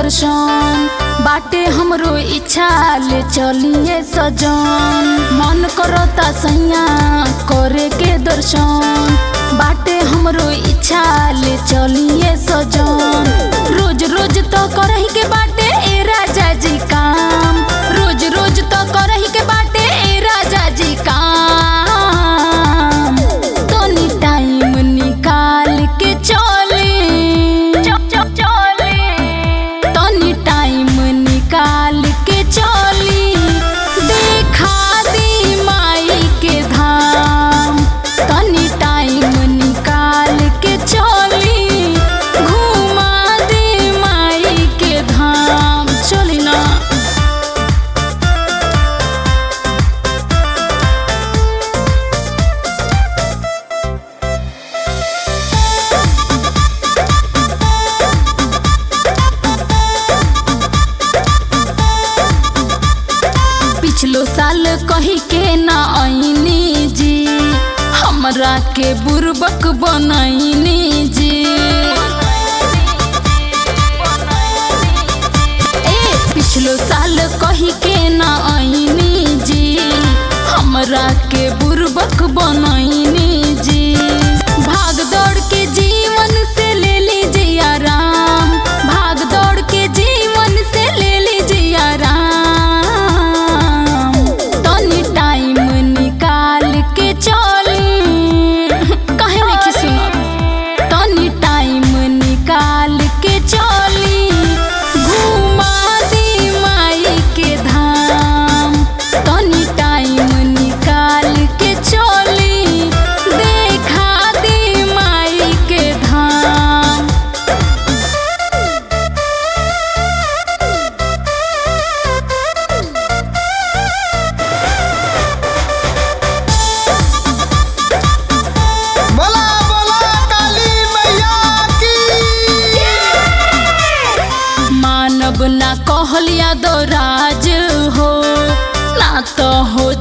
दर्शन बाटे हमरो इच्छा ले चलिए सजन मन करता सैया करे के दर्शन बाटे हमरो इच्छा ले चलिए सजन रोज रोज तो करही के बाटे ए राजा जी काम रोज रोज तो करही के बाटे ए राजा जी काम तनी टाइम निकाल के चली तनी टाइम निकाल के चली देखा दी माई के धाम तनी टाइम निकाल के चली घुमा दी माई के धाम चली ना पिछलो साल कही के ना आईनी जी हमरा के बुरबक बनैनी जी ए पिछलो साल कही के ना आईनी जी हमरा के बुरबक बनैनी जी भाग दौड़ के जीवन से ले लीजिए आराम भाग दौड़ के जीवन से ले लीजिए आराम तनी टाइम निकाल के चली काहे नहीं सुनत तनी टाइम निकाल के चली घुमा दी माई के धाम तनी टाइम निकाल के चली देखा दी माई के धाम बोला बोला काली मैया की मानव ना कहलिया दो राज हो ना तो हो